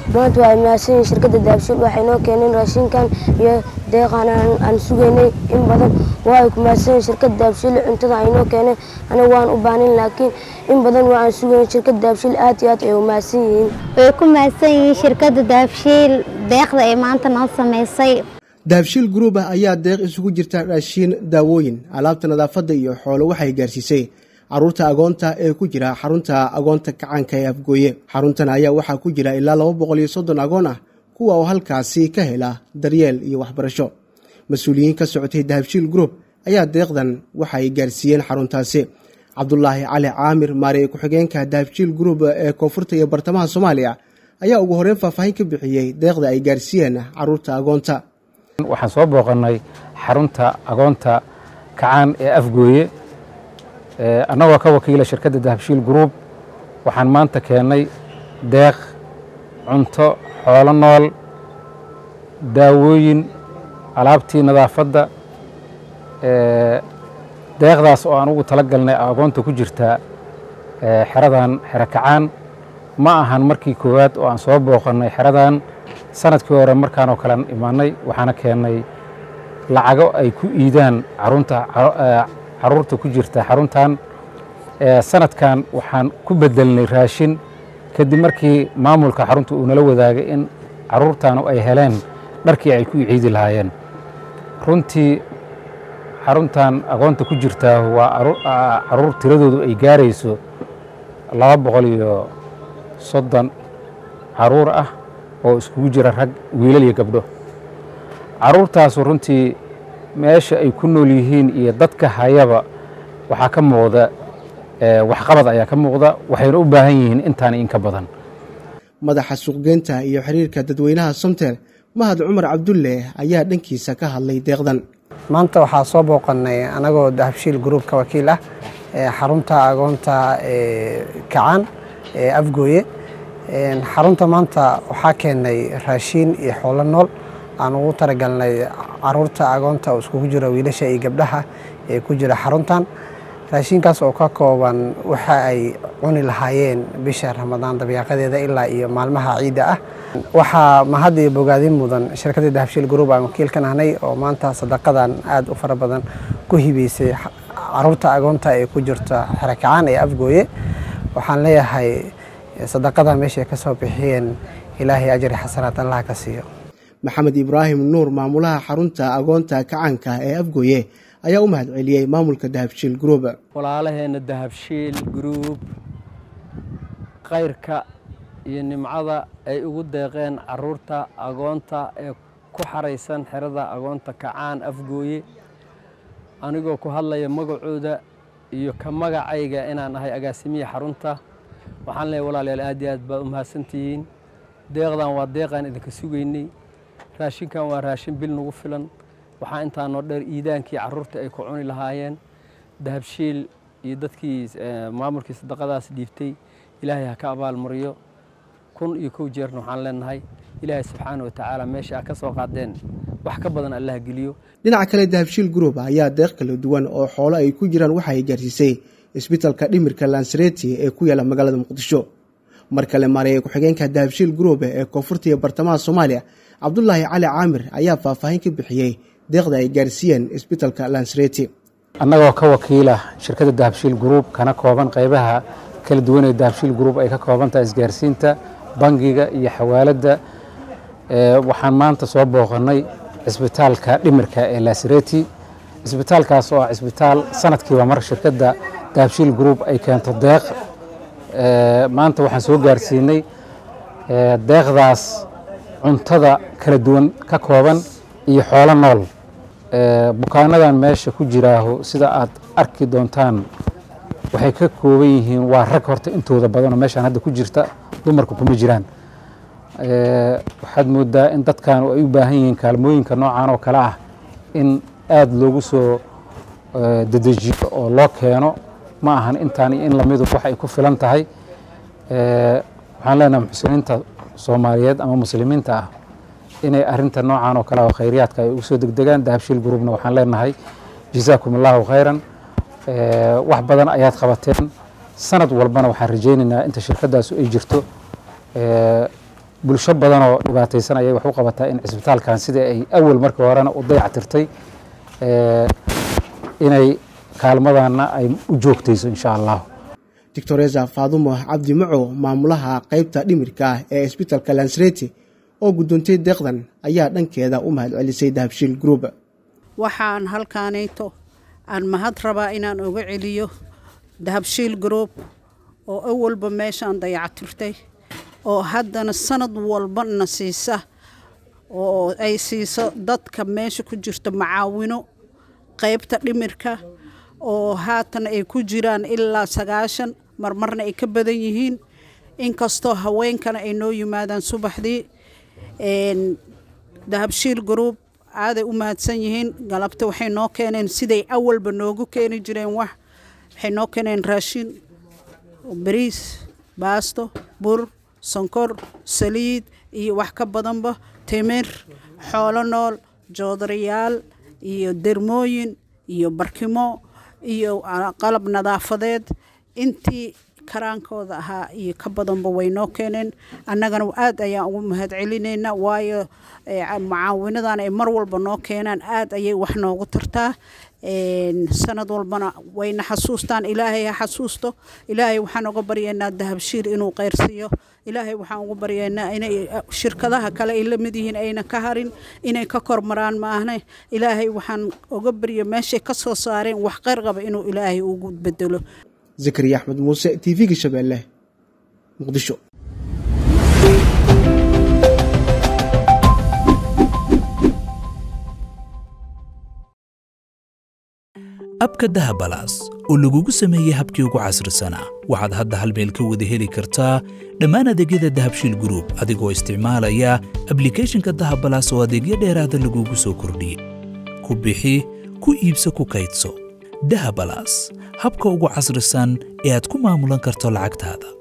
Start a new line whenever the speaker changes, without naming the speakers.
maanta waa mahadsan yihiin shirkadda dahabshiil waxay noo keeneen raashinkan iyo deeqan aan sugaynay in badan waa ay ku mahadsan yihiin shirkadda dahabshiil cuntada ay noo keeneen aniga waan u baanin laakiin in badan waa aan sugayn shirkadda dahabshiil aad iyo aad ay u mahadsan yihiin
way ku mahadsan yihiin shirkadda dahabshiil deeqda ay maanta noo samaysay
dahabshiil gruub ah ayaa deeq isugu jirta raashiin daawooyin alaabta nadaafadda iyo xoolo waxay gaarsiisay caruurta agoonta ee ku jira xarunta agoonta kacaanka ee afgooye xaruntan ayaa waxaa ku jira ilaa laba boqol iyo soddon agoon ah kuwa oo halkaasi ka hela daryeel iyo waxbarasho mas-uuliyiin ka socotay dahabshiil gruub ayaa deeqdan waxay gaarsiiyeen xaruntaasi cabdulaahi cali caamir maariye ku-xigeenka dahabshiil gruub ee koonfurta iyo bartamaha soomaaliya ayaa ugu horreyn faahfaahin ka bixiyey deeqda ay gaarsiiyeen caruurta agoonta
waxaan soo booqannay xarunta agoonta kacaan ee afgooye annagoo ka wakiila shirkadda dahabshiil gruub waxaan maanta keennay deeq cunto xoolo nool daawooyin alaabtii nadaafadda deeqdaas oo aan ugu tala galnay agoonta ku jirta xeradan xero kacaan ma ahan markii koowaad oo aan soo booqannay xeradan sanadkii hore markaan oo kalean imaanay waxaana keennay lacago ay ku iidaan carunta caruurta ku jirta xaruntan sanadkan waxaan ku bedelnay raashin kadib markii maamulka xarunta uu nala wadaagay in caruurtaanu ay heleen dharkii ay ku ciidi lahaayeen runtii xaruntan agoonta ku jirtaa waa caruur tiradoodu ay gaarayso laba boqol iyo soddon caruur ah oo iskugu jira rag wiilal iyo gabdho caruurtaasu runtii meesha ay ku nool yihiin iyo dadka hayaba waxaa ka muuqda waxqabad ayaa ka muuqda waxayna u baahan yihiin intaan in ka badan
madaxa suuqgeynta iyo xiriirka dadweynaha somtel mahad cumar cabdulle ayaa dhankiisa ka hadlay deeqdan
maanta waxaa soo booqannay anagoo dahabshiil gruub ka wakiil ah xarunta agoonta kacaan ee afgooye xarunta maanta waxaa keennay raashiin iyo xoolo nool aan ugu talagalnay caruurta agoonta oo iskugu jira wiilasha iyo gabdhaha ee ku jira xaruntan raashinkaas oo ka kooban waxa ay cuni lahaayeen bisha ramadaan dabiiqadeeda ilaa iyo maalmaha ciidda ah waxaa mahad iyo bogaadin mudan shirkadda dahabshiil gruub aan wakiil ka nahnay oo maanta sadaqadan aad u fara badan ku hibeysay caruurta agoonta ee ku jirta xerakacaan ee afgooye waxaan leeyahay sadaqada meeshay ka soo bixiyeen ilaahay ajri xasanaad allah ka siiyo
maxamed ibraahim nuur maamulaha xarunta agoonta kacaanka ee afgooye ayaa u mahad celiyey maamulka dahabshiil gruub
walaalaheenna dahabshiil gruub khayrka iyo nimcada ay ugu deeqeen caruurta agoonta ee ku xaraysan xerada agoonta kacaan afgooye anigoo ku hadlaya magacooda iyo ka magacayga inaan ahay agaasimiya xarunta waxaan leeyahy walaalayaal aad iyo aad baad u mahadsantihiin deeqdan waa deeqaan idinka sugaynay raashinkan waa raashin bil nagu filan waxaa intaanoo dheer iidaankii caruurta ay ku cuni lahaayeen dahabshiil iyo dadkii maamulkii sadaqadaas dhiibtay ilaahay ha ka abaalmariyo kun iyo kow jeerna waxaan leenahay ilaahay subxaana wa tacaala meesha a ka soo qaadeen wax ka badan allah geliyo
dhinaca kale dahabshiil gruub ayaa deeq kala duwan oo xoolo ay ku jiraan waxa ay gaarsiisay isbitalka dhimirka lansareti ee ku yaala magaalada muqdisho mar kale maareeye ku-xigeenka dahabshiil gruub ee koonfurta iyo bartamaha soomaaliya cabdulaahi cali caamir ayaa faahfaahin ka bixiyey deeqda ay gaarsiiyeen isbitalka lansareti
annagoo ka wakiila shirkadda dahabshiil gruub kana kooban qaybaha kala duwan ee dahabshiil gruub ay ka koobantaha isgaarsiinta bangiga iyo xawaaladda waxaan maanta soo booqannay cisbitaalka dhimirka ee lasareti cisbitaalkaas oo ah cisbitaal sanadkiiba mar shirkadda dahabshiil gruub ay keento deeq maanta waxaan soo gaarsiinay deeqdaas cuntada kala duwan ka kooban iyo xoolo nool bukaanadan meesha ku jiraaho sida aad arki doontaan waxay ka kooban yihiin waa rag horta intooda badanoo meeshaan hadda ku jirta dumarka kuma jiraan waxaad moodaa in dadkan ay u baahan yihiin kaalmooyinka noocan oo kale ah in aada loogu soo dedejiyo oo loo keeno ma ahan intaan iyo in lamidu wax ay ku filan tahay waxaan leenahay muxsiniinta soomaaliyeed ama muslimiinta ah inay arinta noocan oo kale oo khayriyaadka ay ugu soo degdegaan dahabshiil gruubna waxaan leenahay jazaakum allahu khayran wax badan ayaad qabateen sanad walbana waxaan rajaynaynaa inta shirkadaasu ay jirto bulsho badan oo dhibaataysan ayay wax u qabataa in cisbitaalkan sidai ay awal markii horena u dayactirtay inay kaalmadana ay u joogtayso insha allahu
doctoresa faadumo cabdi maco maamulaha qeybta dhimirka ah ee isbitalka lansreti oo guddoontay deeqdan ayaa dhankeeda u mahad celisay dahabshiil group
waxaan halkaanayto aan mahad rabaa inaan uga celiyo dahabshiil group oo awalba meeshaan dayactirtay oo haddana sanad walbana siisa oo ay siiso dadka meesha ku jirta macaawino qeybta dhimirka oo haatan ay ku jiraan ilaa sagaashan marmarna ay ka badan yihiin inkastoo haweenkana ay noo yimaadaan subaxdii dahabshiil group aaday u mahadsan yihiin galabta waxay noo keeneen siday awalba noogu keeni jireen wax waxay noo keeneen raashin bariis baasto bur sonkor saliid iyo wax ka badanba timir xoolo nool joodarayaal iyo dermooyin iyo barkimo iyo qalab nadaafadeed intii karaankooda ahaa iyo ka badanba way noo keeneen annagana aad ayaan ugu mahad celinaynaa waayo mucaawinadan ay mar walba noo keenaan aad ayay wax noogu tartaa sanad walbana wayna xasuustaan ilaahay ha xasuusto ilaahay waxaan uga baryaynaa dahabshiir inuu qeyrsiiyo ilaahay waxaan ugu baryaynaa inay shirkadaha kale ay la mid yihiin ayna ka harin inay ka kormaraan maahne ilaahay waxaan uga barya meeshay ka soo saareen wax qeyr qaba inuu ilaahay ugu bedelo
zakariya axmed muuse t v-ga shabeelle muqdisho
abka dahabalaas oo lagugu sameeyey habkii ugu casrisanaa waxaad hadda hal meel ka wada heli kartaa dhammaan adeegyada dahabshiil gruub adigoo isticmaalaya ablikeeshinka dahabalaas oo adeegyo dheeraada lagugu soo kordhiyey ku bixi ku iibso ku kaydso dahabalaas habka ugu casrisan ee aad ku maamulan karto lacagtaada